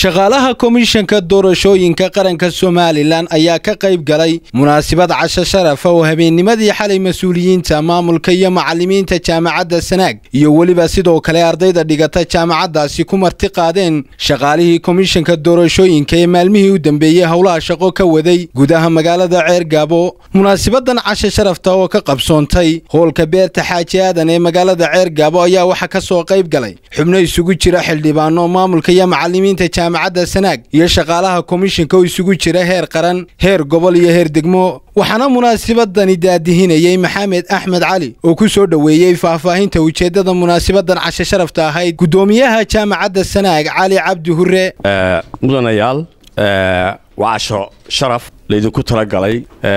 shaqaalaha komishanka doorashooyinka qaranka somalilan ayaa ka qayb galay munaasabad casho sharafa oo habeennimadii xalay mas-uuliyiinta maamulka iyo macalimiinta jaamacadda sanaag iyo weliba sidoo kale ardayda dhigata jaamacaddaasi ku marti qaadeen shaqaalihii komishanka doorashooyinka ee maalmihii u dambeeyey howlaha shaqo ka waday gudaha magaalada ceergaabo munaasabadan casho sharafta oo ka qabsoontay hoolka beerta xaaji aadan ee magaalada ceergaabo ayaa waxaa ka soo qayb galay xubno isugu jira xildhibaano maamulka iyo macalimiinta jaamacadda sanaag iyo shaqaalaha komishanka oo isugu jira heer qaran heer gobol iyo heer degmo waxaana munaasabadani daadihinayey maxamed axmed cali oo ku soo dhoweeyey faahfaahinta ujeeddada munaasabadan casho sharafta ahayd guddoomiyaha jaamacadda sanaag cali cabdi hure mudanayaal waa casho sharaf laydinku talagalay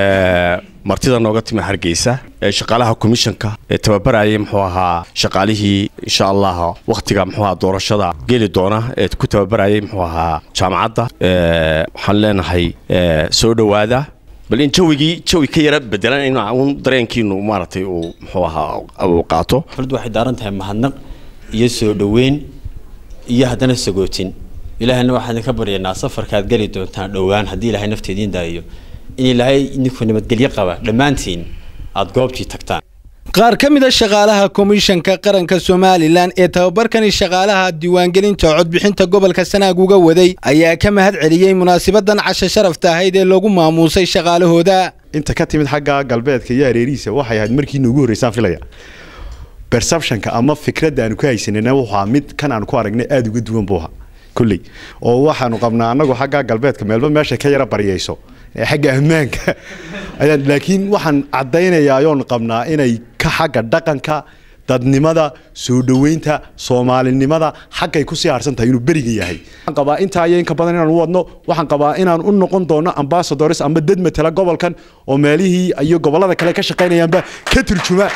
martida nooga timi hargeysa ee shaqaalaha komishanka ee tababarayay muxuu ahaa shaqaalihii insha allah wakhtiga muxuu ahaa doorashada geli doona ee ku tababarayay muxuu ahaa jaamacadda waxaan leenahay soo dhowaada bal in jawigii jawi ka yara bedelan in un dareenkiinu maaragtay uu muxuu ahaa uu qaato xafladdu waxay daaran tahay mahadnaq iyo soo dhoweyn iyo haddana sagootin ilaahayna waxaan idinka baryaynaa safarkaad geli doontaan dhowaan haddii ilaahay nafteediin daayo in ilaahay idinku nabadgelyo qaba dhammaantiin aada goobtii tagtaan qaar ka mid a shaqaalaha komishanka qaranka somalilan ee tababarkani shaqaalaha diiwaangelinta codbixinta gobolka sanaag uga waday ayaa ka mahad celiyey munaasabadan casho sharafta ahayd ee lagu maamuusay shaqaalahooda inta ka timid xagga galbeedka iyo hareerihiisa waxay ahayd markiina ugu horreysaan filaya perceptionka ama fikradda aanu ka haysanayna waxaa mid kan aanu ku aragnay aada uga duwan buu ahaa kolley oo waxaanu qabnaa annagu xagga galbeedka meelba meesha ka yara baryayso xagga ammaanka ayaan laakiin waxaan caddaynayaa ayoon qabnaa inay ka xagga dhaqanka dadnimada soo dhoweynta soomaalinimada xaggay kusii harsan tahay inuu beriga yahay waxaan qabaa intaa iyo inka badan inaan u wadno waxaan qabaa inaan u noqon doono ambassadors ama dad matala gobolkan oo meelihii iyo gobollada kale ka shaqaynayaanba ka turjuma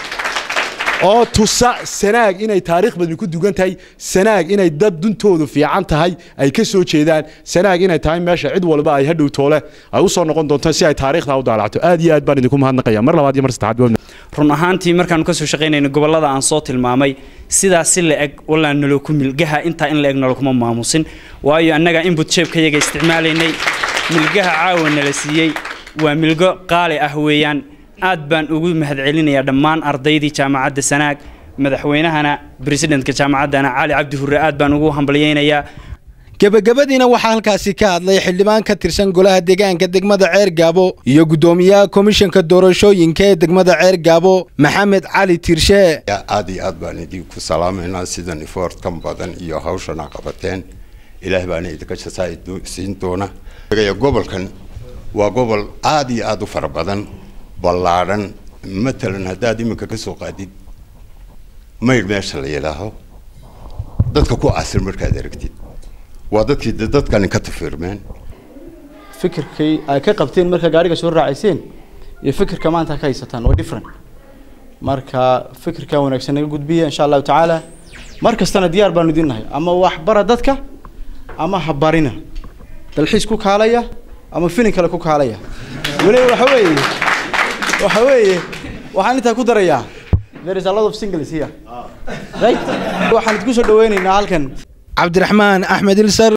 oo tusa sanaag inay taariikh badni ku dugan tahay sanaag inay dad duntoodu fiican tahay ay ka soo jeedaan sanaag inay tahay meesha cid walba ay hadhow toole ay u soo noqon doonto si ay taariikhda u daalacto aad iyo aad baan idinku mahadnaqaya mar labaad iyo mar saddexaad run ahaantii markaanu kasoo shaqaynayno gobollada aan soo tilmaamay sidaas si la eg walaa naloku milgaha intaa in la eg nalokuma maamusin waayo annaga inbut jeebkayaga isticmaalaynay milgaha caawa nala siiyey waa milgo qaali ah weeyaan aad baan ugu mahadcelinayaa dhammaan ardaydii jaamacadda sanaag madaxweynahana bresidentka jaamacaddana cali cabdi hure aad baan ugu hambalyaynayaa gebagabadiina waxaa halkaasi ka hadlay xildhibaan ka tirsan golaha deegaanka degmada ceer gaabo iyo guddoomiyaha komishanka doorashooyinka ee degmada ceer gaabo maxamed cali tirshe aad iyo aad baan idinku salaamaynaa sidan ifoortkan badan iyo hawshana qabateen ilaah baana idinka jasaasiin doona gobolkan waa gobol aad iyo aad u fara badan ballaadhan matalan haddaad iminka ka soo qaadid maydh meesha la yidhaaho dadka ku asir markaad aragtid waa dadkii dadkani ka tafiirmeen fikirkay ay ka qabteen markaa gaariga soo raacayseen iyo fikirka maanta ka haysataan waa different marka fikirkan wanaagsan naga gudbiya insha allahu tacaala mar kastana diyaar baanu idin nahay ama waxbara dadka ama habarina dalxiis ku kaalaya ama filin kale ku kaalaya weliba waxa weeye waxa weeye waxaan intaa ku darayaa there is a lot of singles here right waxaan idinku soo dhaweynaynaa halkan cabdiraxmaan axmed ilsar